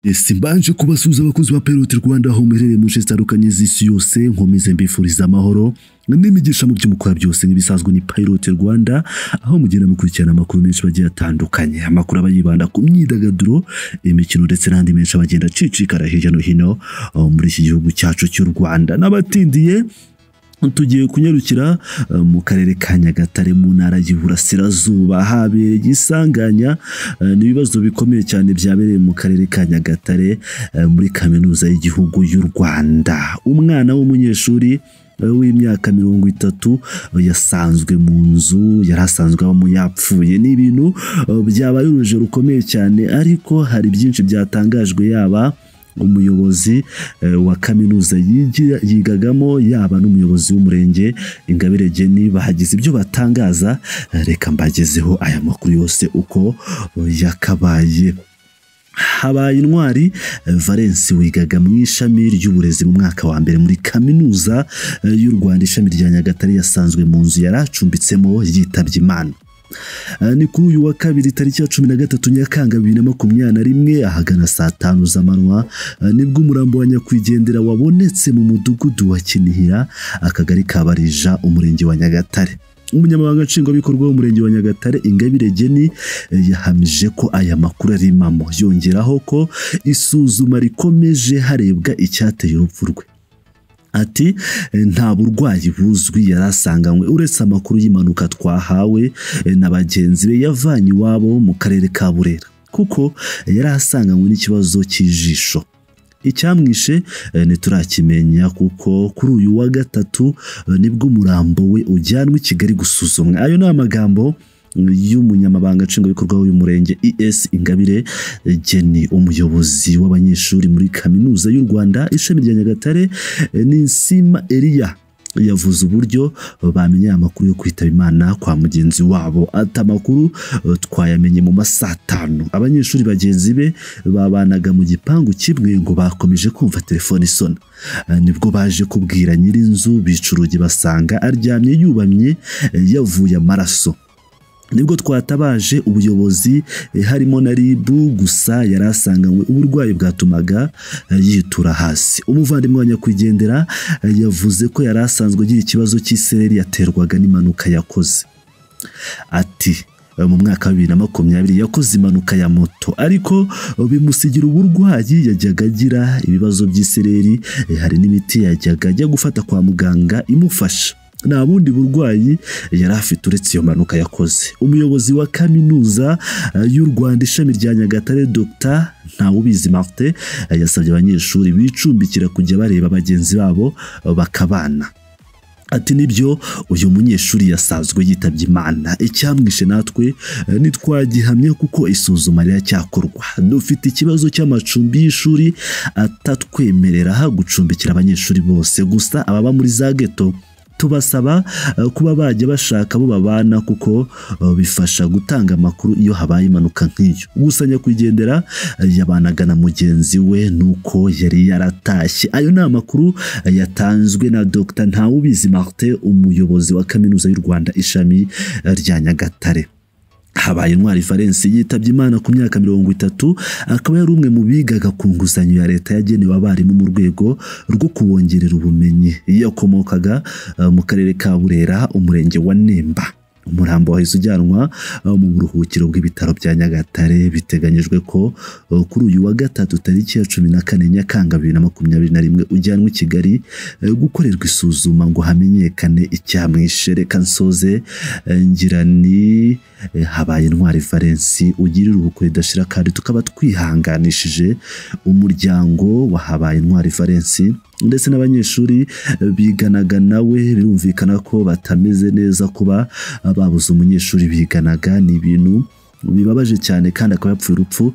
ese mbanje kubasuhuza abakunzi ba Pirate Rwanda aho muherereye mu nce zitandukanye z'isi yose nkomeze mbifuriza amahoro n'imigisha mu byo mukora byose nk'ibisanzwe ni Pirate Rwanda aho mugenda mukurikirana amakuru menshi bagiye atandukanye amakuru aba yibanda ku myidagaduro imikino ndetse n'andi menshi abagenda acicikara hirya no hino uh, muri iki gihugu cyacu cy'u Rwanda n'abatindiye tugiye kunyarukira uh, mu karere ka nyagatare mu ntara y'iburasirazuba habereye isanganya uh, n'ibibazo bikomeye cyane byabereye mu karere ka nyagatare uh, muri kaminuza y'igihugu y'u rwanda umwana w'umunyeshuri uh, w'imyaka mirongo itatu uh, yasanzwe mu nzu yari asanzwe abamo yapfuye ni ibintu uh, byabaye urujijo rukomeye cyane ariko hari byinshi byatangajwe yaba umuyobozi eh, wa kaminuza yigira- yigagamo yaba n'umuyobozi w'umurenge ingabire geni bahagize ibyo batangaza eh, reka mbagezeho aya makuru yose uko eh, yakabaye habaye intwari eh, valence wigaga mu ishami ry'uburezi mu mwaka wa mbere muri kaminuza eh, y'u rwanda ishami rya nyagatare yasanzwe mu nzu yari acumbitsemo yitabye imana Eh, ni kuri uyu wa kabiri tariki ya cumi na gatatu nyakanga bibiri na makumyabiri na rimwe ahagana saa tanu z'amanywa eh, nibwo umurambo wa nyakwigendera wabonetse mu mudugudu wa kinihira akagari ka barija umurenge wa nyagatare umunyamabanga nshingwabikorwa w'umurenge wa nyagatare ingabire geni eh, yahamije ko aya makuru ari impamo yongeraho ko isuzuma rikomeje harebwa icyateye urupfu rwe ati "Eh, nta burwayi buzwi yari asanganywe uretse amakuru y'impanuka twahawe eh, na bagenzi be yavanye iwabo mu karere ka burera kuko eh, yari asanganywe n'ikibazo cy'ijisho icyamwishe eh, ntiturakimenya kuko kuri uyu wa gatatu eh, nibwo umurambo we ujyanwa i kigali gusuzumwa ayo ni amagambo mm, y'umunyamabanga nshingwabikorwa w'uyu murenge es ingabire eh, geni umuyobozi w'abanyeshuri muri kaminuza y'u rwanda ishami rya nyagatare Eh, Ninsima Elia yavuze uburyo eh, bamenye aya makuru yo kwitaba imana kwa mugenzi wabo ati amakuru eh, twayamenye mu masaha atanu abanyeshuri bagenzi be babanaga mu gipangu kimwe ngo bakomeje kumva telefone isona Eh, nibwo baje kubwira nyir'inzu bica urugi basanga aryamye yubamye eh, yavuye amaraso nibwo twatabaje ubuyobozi eh, harimo na ribu gusa yari asanganywe uburwayi bwatumaga eh, yitura hasi umuvandimwe wa nyakwigendera eh, yavuze ko yari asanzwe agira ikibazo cy'isereri yaterwaga n'impanuka yakoze ati "Eh, mu mwaka wa bibiri na makumyabiri yakoze impanuka ya moto ariko eh, bimusigira uburwayi yajyaga agira ibibazo by'isereri eh, hari n'imiti yajyaga ajya gufata kwa muganga imufasha nta bundi burwayi yari afite uretse iyo mpanuka yakoze umuyobozi wa kaminuza eh, y'u rwanda ishami rya nyagatare dr ntawubizi martin eh, yasabye abanyeshuri bicumbikira kujya bareba bagenzi babo eh, bakabana ati nibyo uyu munyeshuri yasanzwe yitabye imana icyamwishe natwe eh, ntitwagihamya kuko isuzuma riracyakorwa dufite ikibazo cy'amacumbi y'ishuri atatwemerera gucumbikira abanyeshuri bose gusa ababa muri za geto tubasaba eh, kuba bajya bashaka abo babana kuko eh, bifasha gutanga amakuru iyo habaye impanuka nk'iyo gusa nyakwigendera eh, yabanaga na mugenzi we nuko yari yaratashye ayo ni amakuru eh, yatanzwe na Dr Ntawubizi Martin umuyobozi wa kaminuza y'u Rwanda ishami eh, rya Nyagatare habaye intwari valence yitabye imana ku myaka mirongo itatu akaba yari umwe mu bigaga ku nguzanyo ya leta yagenewe abarimu mu rwego rwo kubongerera ubumenyi yakomokaga eh, mu karere ka burera umurenge wa nemba umurambo wahise ujyanwa eh, mu buruhukiro bw'ibitaro bya nyagatare biteganyijwe ko eh, kuri uyu wa gatatu tariki ya cumi na kane nyakanga bibiri na makumyabiri na rimwe ujyanwa i kigali eh, gukorerwa isuzuma ngo hamenyekane icyamwishe reka nsoze eh, ngira ni eh, habaye intwari valence ugirira ubukwe ridashira kandi tukaba twihanganishije umuryango wa habaye intwari valence ndetse n'abanyeshuri eh, biganaga nawe birumvikana ko batameze neza kuba eh, babuze umunyeshuri biganaga ni ibintu bibabaje cyane kandi akaba yapfuye urupfu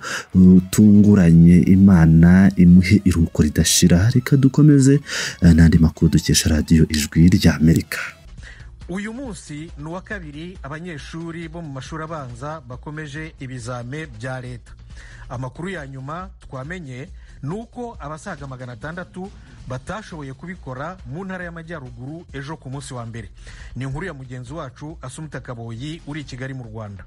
rutunguranye imana imuhe iruhuko ridashira reka dukomeze eh, n'andi makuru dukesha radiyo ijwi rya amerika uyu munsi ni uwa kabiri abanyeshuri bo mu mashuri abanza bakomeje ibizame bya leta amakuru ya nyuma twamenye ni uko abasaga magana atandatu batashoboye kubikora mu ntara y'amajyaruguru ejo ku munsi wa mbere ni inkuru ya mugenzi wacu asumita kaboyi uri i kigali mu rwanda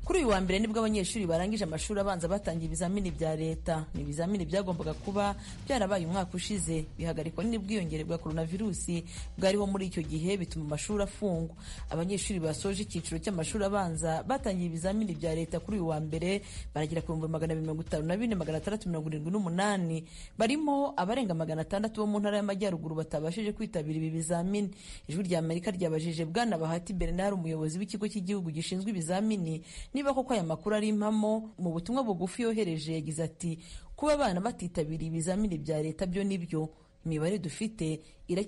kuri uyu wa mbere nibwo abanyeshuri barangije amashuri abanza batangiye ibizamini bya leta ni ibizamini byagombaga kuba byarabaye umwaka ushize bihagarikwa n'ubwiyongere bwa coronavirusi bwariho muri icyo gihe bituma amashuri afungwa abanyeshuri basoje icyiciro cy'amashuri abanza batangiye ibizamini bya leta kuri uyu wa mbere baragera ku bihumbi magana abiri mirongo itanu na bine magana atandatu mirongo irindwi n'umunani barimo abarenga magana atandatu bo mu ntara y'amajyaruguru batabashije kwitabira ibi bizamini ijwi rya amerika ryabajije bwana bahati bernard umuyobozi w'ikigo cy'igihugu gishinzwe ibizamini niba koko aya makuru ari impamo mu butumwa bugufi yohereje yagize ati kuba abana batitabiriye ibizamini bya leta byo nibyo imibare dufite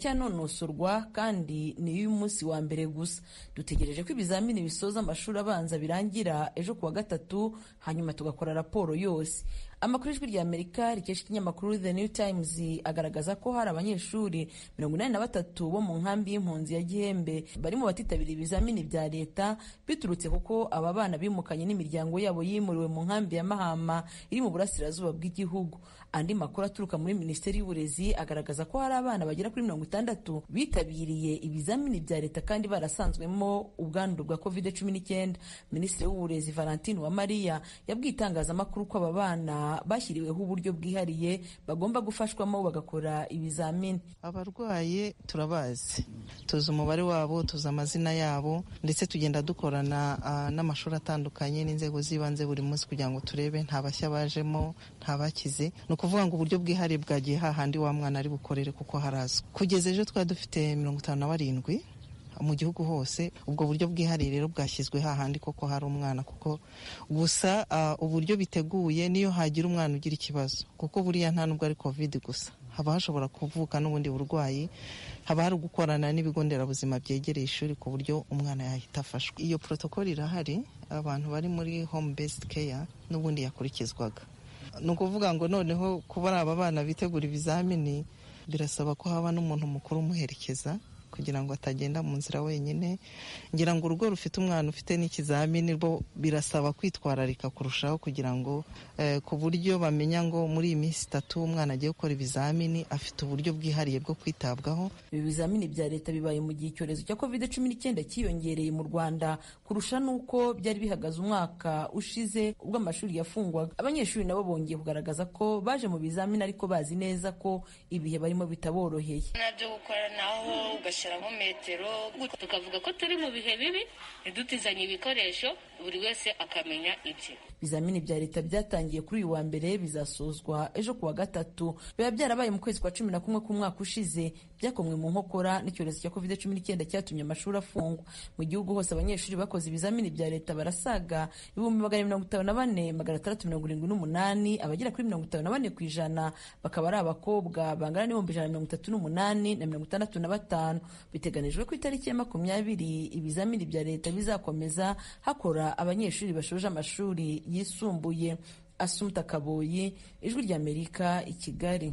iracyanonosorwa kandi ni iy'umunsi wa mbere gusa dutegereje ko ibizamini bisoza amashuri abanza birangira ejo kuwa gatatu hanyuma tugakora raporo yose amakuru ijwi rya amerika rikesha ikinyamakuru the new times agaragaza ko hari abanyeshuri mirongo inani na batatu bo mu nkambi y'impunzi ya gihembe barimo batitabira ibizamini bya leta biturutse kuko aba bana bimukanye n'imiryango yabo yimuriwe mu nkambi ya mahama iri mu burasirazuba bw'igihugu andi makuru aturuka muri minisiteri y'uburezi agaragaza ko hari abana bagera kuri mirongo itandatu bitabiriye ibizamini bya leta kandi barasanzwemo ubwandu bwa covid cumi n'icyenda minisitiri w'uburezi valentine uwamariya yabwiye itangazamakuru ko aba bana bashyiriweho uburyo bwihariye bagomba gufashwamo bagakora ibizamini abarwaye turabazi tuzi umubare wabo tuzi amazina yabo ndetse tugenda dukorana n'amashuri atandukanye n'inzego z'ibanze buri munsi kugira ngo turebe nta bashya bajemo nta bakize ni ukuvuga ngo uburyo bwihariye bwagiye hahandi wa mwana ari bukorere kuko harazwi kugeza ejo twari dufite mirongo itanu na barindwi mu gihugu hose ubwo buryo bwihariye rero bwashyizwe hahandi koko hari umwana kuko gusa uburyo biteguye niyo hagira umwana ugira ikibazo kuko buriya nta nubwo ari covid gusa haba hashobora kuvuka n'ubundi burwayi haba hari gukorana n'ibigo nderabuzima byegereye ishuri ku buryo umwana yahita afashwa iyo protokoli irahari abantu bari muri home based care n'ubundi yakurikizwaga ni ukuvuga ngo noneho kuba ari aba bana bitegura ibizamini birasaba ko haba n'umuntu mukuru umuherekeza kugira ngo atagenda mu nzira wenyine ngira ngo urugo rufite umwana ufite n'ikizamini rwo birasaba kwitwararika kurushaho kugira ngo ku buryo bamenya ngo muri iyi minsi itatu umwana agiye gukora ibizamini afite uburyo bwihariye bwo kwitabwaho ibi bizamini bya leta bibaye mu gihe icyorezo cya covid cumi n'icyenda cyiyongereye mu rwanda kurusha n'uko byari bihagaze umwaka ushize ubwo amashuri yafungwaga abanyeshuri nabo bongeye kugaragaza ko baje mu bizamini ariko bazi neza ko ibihe barimo bitaboroheye nabyo gukoranaho tugashyiraho metero tukavuga ko turi mu bihe bibi ntidutizanye ibikoresho buri wese akamenya ibye ibizamini bya leta byatangiye kuri uyu wa mbere bizasozwa ejo kuwa gatatu biba byarabaye mu kwezi kwa cumi na kumwe k'umwaka ushize byakomwe mu nkokora n'icyorezo cya covid cumi n'icyenda cyatumye amashuri afungwa mu gihugu hose abanyeshuri bakoze ibizamini bya leta barasaga ibihumbi magana mirongo itanu na bane magana atandatu mirongo irindwi n'umunani abagera kuri mirongo itanu na bane ku ijana bakaba ari abakobwa bangana n'ibihumbi ijana na mirongo itatu n'umunani na mirongo itandatu na batanu biteganijwe ku itariki ya makumyabiri ibizamini bya leta bizakomeza hakora abanyeshuri bashoje amashuri yisumbuye asumta kaboyi ijwi ry'amerika i kigali